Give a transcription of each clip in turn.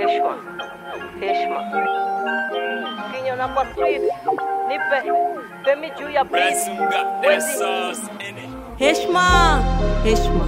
heshima heshima kinyona kwa street nipe pemi juu ya beat wezi heshma heshma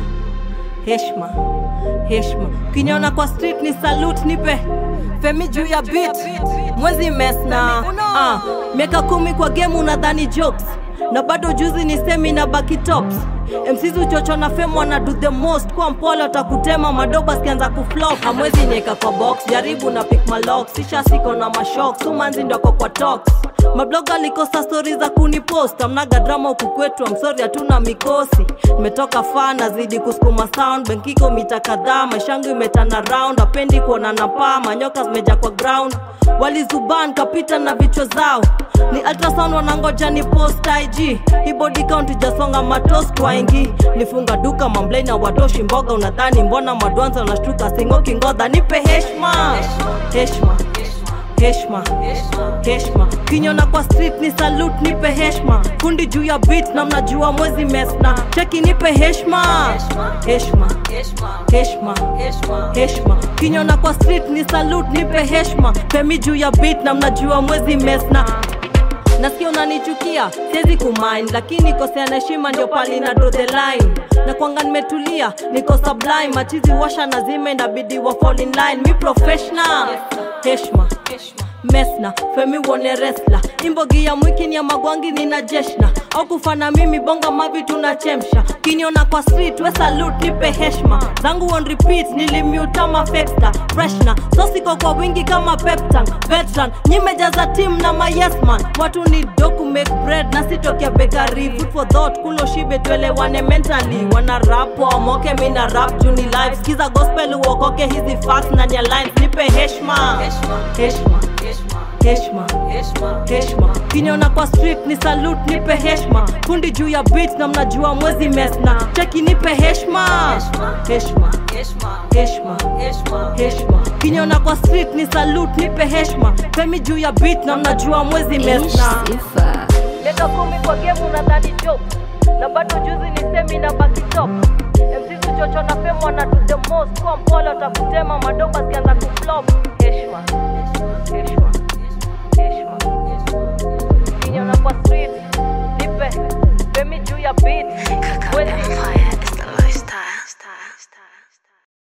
heshma heshma kinyona kwa street ni salute nipe femi juu ya beat mwezi mesna ah, miaka kumi kwa game unadhani jokes na bado juzi ni semi na baki tops mcz uchocho na fem wana do the most kwa mpole watakutema madoba sikianza kuflop hamwezi nieka kwa box jaribu na pick malok sisha siko na mashok sumanzi ndoko kwa tox mabloga alikosa stori za kunipost amnaga drama huku kwetu amsori hatuna mikosi nimetoka faa nazidi kusukuma sound benkiko mita kadhaa maishangu imetana round apendi kuona na paa manyoka zimeja kwa ground walizuban kapita na vichwa zao ni ultrasound wanangoja ni post ig hii body count ijasonga matos twaingi nifunga duka mamblei na watoshi mboga unadhani mbona madwanza wanashtuka singoki ngodha nipe heshma heshma heshma heshma kinyona kwa street ni salute nipe heshma kundi juu ya beat na mnajua mwezi mesna cheki nipe heshma heshma heshma heshma kinyona kwa street ni salute nipe heshma pemi juu ya beat na mnajua mwezi mesna nasikia unanichukia siwezi kumind lakini kosea na heshima ndio pali na draw the line na kwanga nimetulia niko sublime machizi washa na zime inabidi wa fall in line mi professional heshma mesna femi wone resla imbogi ya mwiki ni ya magwangi nina jeshna au kufana mimi bonga mavi tunachemsha kiniona kwa street we salute nipe heshma zangu on repeat nilimutama fexta freshna sosiko kwa wingi kama peptan veteran nyimejaza team na mayesman watu ni doku make bread na sitokea bekari food for thought kulo shibe tuelewane mentally wana rap wamoke mina rap juni live skiza gospel uokoke hizi facts ndani ya lines nipe heshma heshma heshma heshma kinyona kwa street ni salute nipe heshma kundi juu ya beat na mnajua mwezi mesna cheki nipe heshma heshma heshma heshma kinyona kwa street ni salute nipe heshma femi juu ya beat na mnajua mwezi mesna miaka kumi kwa game unadhani joke na bado juzi ni semi na baki top mcz uchocho na fem wana do the most kwa mpole watakutema madoba zikianza kuflop heshima heshima heshima kinyona kwa street nipe pemi juu ya beat wezi